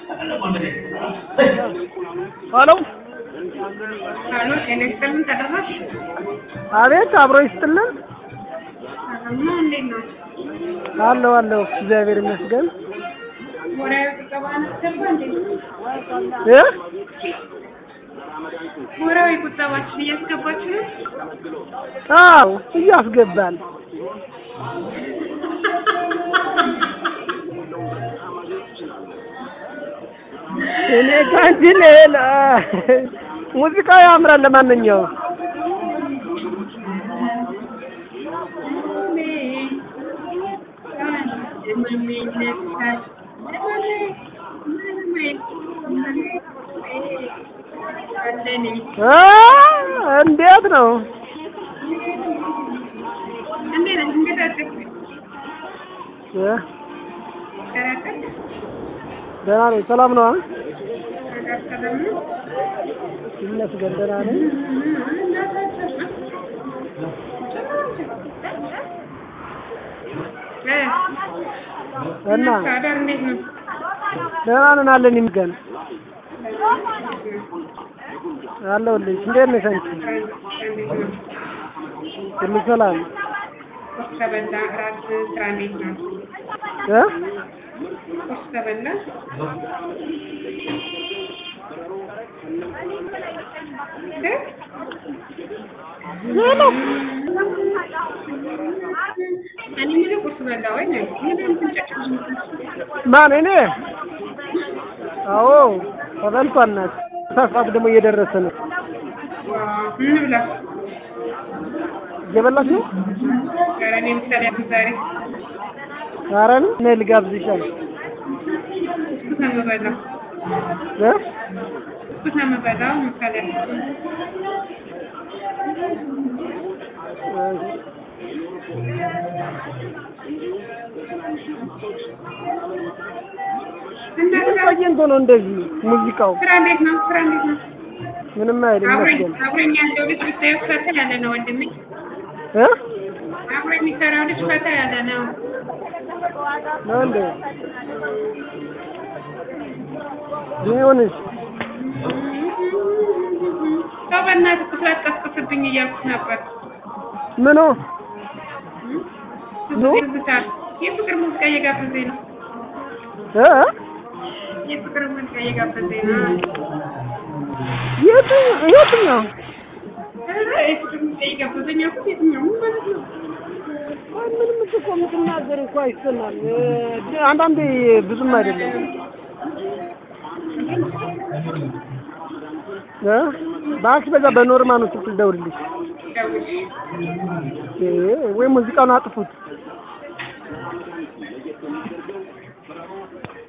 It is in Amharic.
ሄሎ ሄሎ ጤና ይስጥልን ተደራሽ አቤት አብሮ ይስጥልን እና እንዴት ነው? አለው አለው እግዚአብሔር ይመስገን ወራዊ ቁጠባ አናስገባ እንዴ? እ ወራዊ ቁጠባችን እያስገባችሁ ነው? አዎ እያስገባል እኔ ከአንቺ ሌላ ሙዚቃው ያምራል ለማንኛውም እ እንዴት ነው እ ደህና ነኝ ሰላም ነው ይመስገን ደህና ነኝ እና አዳር እንዴት ነው? ደህና ነን አለን ይመስገን አለሁልሽ እንዴት ነሽ አንቺ ሁሉ ሰላም ቁርስ ተበላ፣ እራት ስራ እንዴት ነው? እ ቁርስ ተበላ? እ? ሄሎ እኔ የምልህ ቁርስ በላ ወይ ነው? ምንድን ነው የምትንጨጭው? ማን እኔ አዎ ተበልቷል ናት ሰዓት ደግሞ እየደረሰ ነው ዋው፣ እንብላ። እየበላች ነው ኧረ እኔ ምሳሌ አሁን ዛሬ ኧረ ነው እኔ ልጋብዝሻል ብስኩት ነው የምበላው። እ ብስኩት ነው የምበላው። ምሳሌ አሁን እና ምን ስራ ቆይቶ ነው እንደዚህ ሙዚቃው ስራ እንዴት ነው? ስራ እንዴት ነው? ምንም አይልም አብሮኝ ይመስገን አብሮኝ ያለው ልጅ ብታየው ፈታ ያለ ነው ወንድሜ። እ አብሮ የሚሰራው ልጅ ፈታ ያለ ነው። ነው እንዴ ቢሆንስ ሰው በእናትህ ቁስላት ቀስቅስብኝ እያልኩት ነበር። ምኑ ኑ? ትዝታ የፍቅር ሙዚቃ እየጋበዘኝ ነው። እ የፍቅር ሙዚቃ እየጋበዘኝ ነው። የቱ የትኛው ኧረ የፍቅር ሙዚቃ እየጋበዘኝ አልኩት። የትኛው ምን ማለት ነው? አይ ምንም እኮ የምትናገር እኮ አይሰማም እ አንዳንዴ ብዙም አይደለም እ እባክሽ በዛ በኖርማኑ ስልክ ልደውልልሽ ደውል። እ ወይ ሙዚቃውን አጥፉት